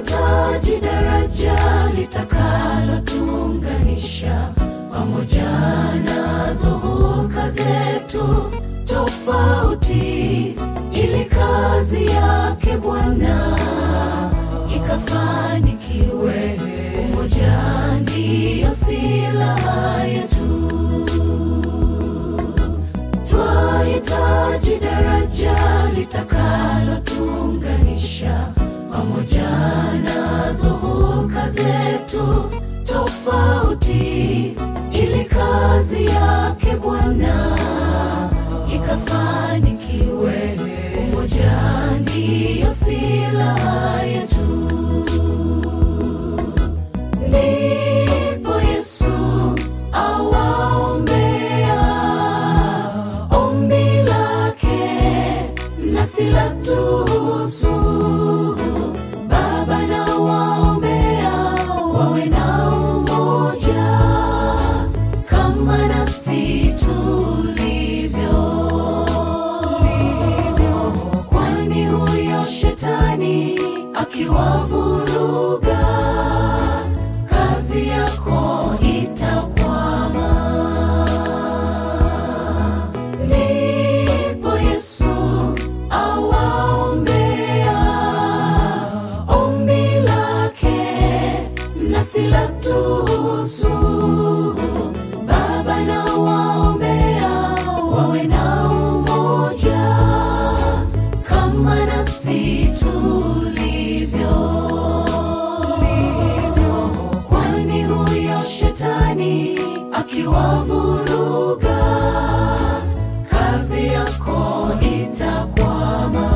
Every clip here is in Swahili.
twahitaji daraja litakalotuunganisha pamoja nazo hulka zetu tofauti, ili kazi yake Bwana ikafanikiwe. Umoja ndiyo silaha yetu. Twahitaji daraja litakalotuunganisha pamoja nazo hulka zetu tofauti, ili kazi yake Bwana ikafanikiwe. Umoja ndiyo silaha yetu. Ndipo Yesu awaombea ombi lake nasi latuhusu. Baba na waombea wawe na umoja kama nasi tulivyo, kwani huyo shetani akiwavuruga kazi yako itakwama. Ndipo Yesu awaombea ombi lake nasi latuhusu. Baba na waombea wawe na umoja kama nasi tulivyo, kwani huyo shetani akiwavuruga kazi yako itakwama.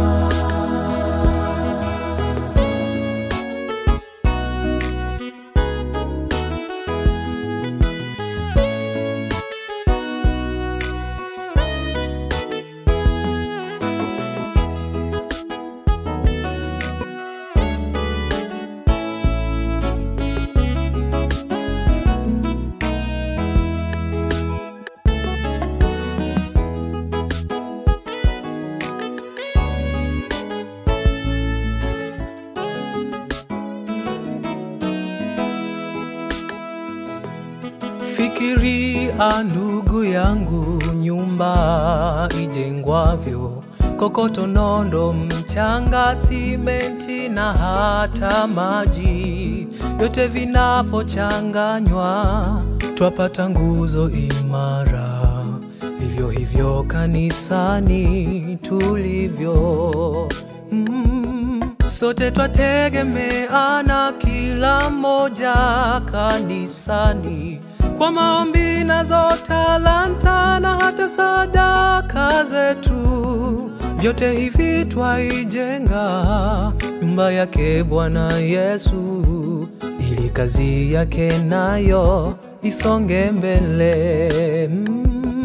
Fikiria ndugu yangu, nyumba ijengwavyo, kokoto, nondo, mchanga, simenti na hata maji, vyote vinapochanganywa twapata nguzo imara. Vivyo hivyo kanisani tulivyo mm. Sote twategemeana, kila mmoja kanisani, kwa maombi nazo talanta na hata sadaka zetu, vyote hivi twaijenga nyumba yake Bwana Yesu, ili kazi yake nayo isonge mbele mm.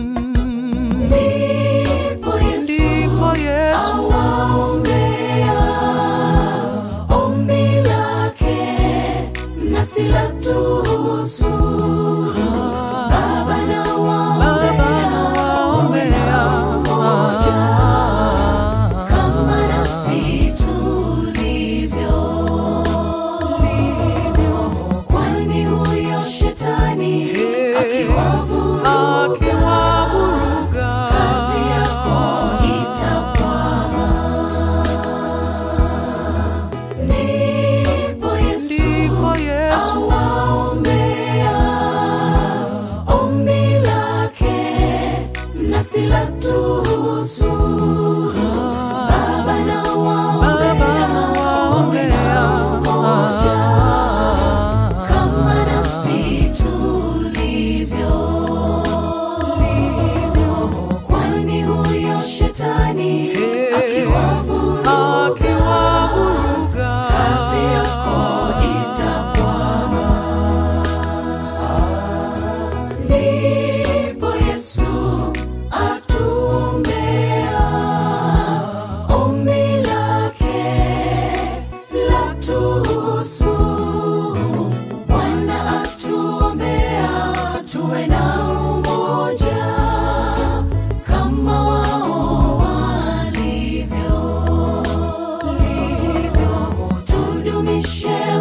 Ndipo Yesu Ndipo Yesu awaombea ombi lake nasi latuhusu. Baba na waombea wawe na umoja kama nasi tulivyo, kwani huyo shetani akiwavuruga akiwavuruga kazi yako itakwama. Ndipo Yesu Ndipo Yesu awaombea ombi lake nasi latuhusu. Baba na waombea wawe na umoja kama nasi tulivyo Tukaribishe